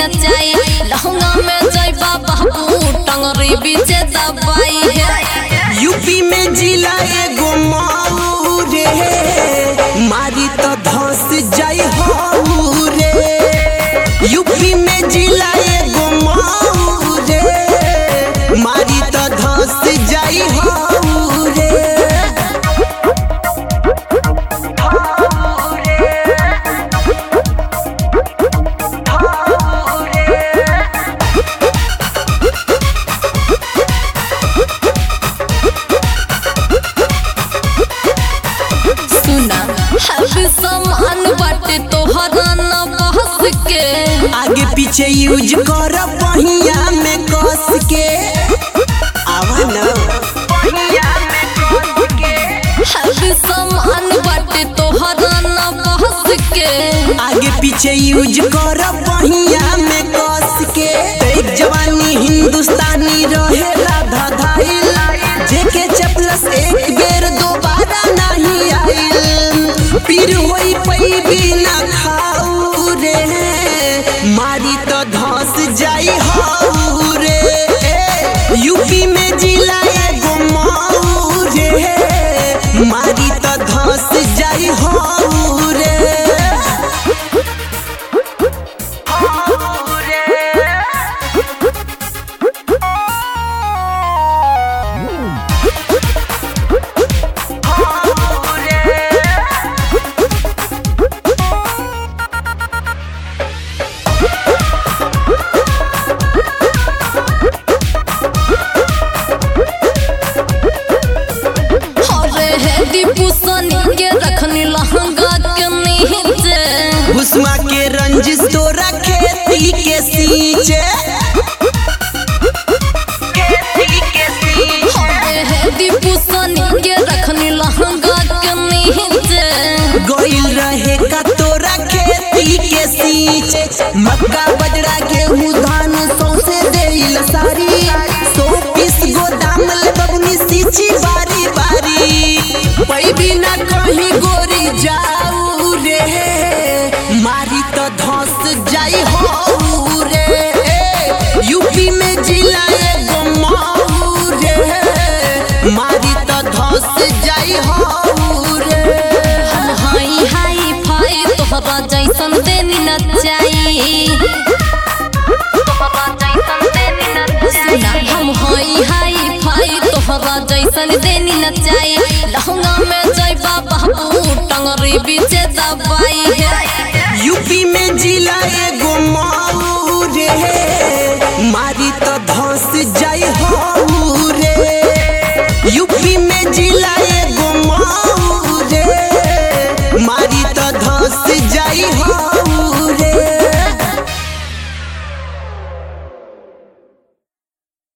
नचाई लहंगा में जइबा बाबू टंगरी बीचे दबाई है यूपी में जिला एगो माऊ रे मारी तो धस जाई हो रे यूपी में जिला एगो माऊ रे मारी तो धस जाई हो रे सुना हर सामान बाटे तोहरा न बहस के आगे पीछे यूज कर पहिया में कस के आवा ना हर सामान बाटे तोहरा न बहस के आगे पीछे यूज कर पहिया में कस के एक जवानी हिंदुस्तानी रहेला धधाइल जेके चपलस एक बेर दोबारा नहीं आइल पीर होई पैबी ना खाऊ रे मारी तो धस जाई हाउ रे यूपी में जिला एगो माऊ रे मारी तो धस जाई हाउ रे अरे हे दीपू सनी के रखनी लहंगा के नीचे भुसमा के रंजिश तोरा खेती के सींचे अरे हे दीपू सनी के रखनी लहंगा के नीचे गोइल रहे का तोरा खेती के सींचे मक्का बजरा गेहूं धान सौसे देइल सारी सौ पीस गोदाम ले बबनी सींची बारी बारी पैबी ना कहीं गोरी जाऊ रे मारी तो धस जाई हो रे यूपी में जिला एगो माऊ रे मारी तो धस जाई हो रे हम हाई हाई फाई तोहरा जैसन देनी नचाई सुना हम हाई हाई फाई तोहरा जैसन देनी नचाई लहंगा में जइबा बाबू टंगरी बीचे दबाई है यूपी में जिला एगो माऊ रे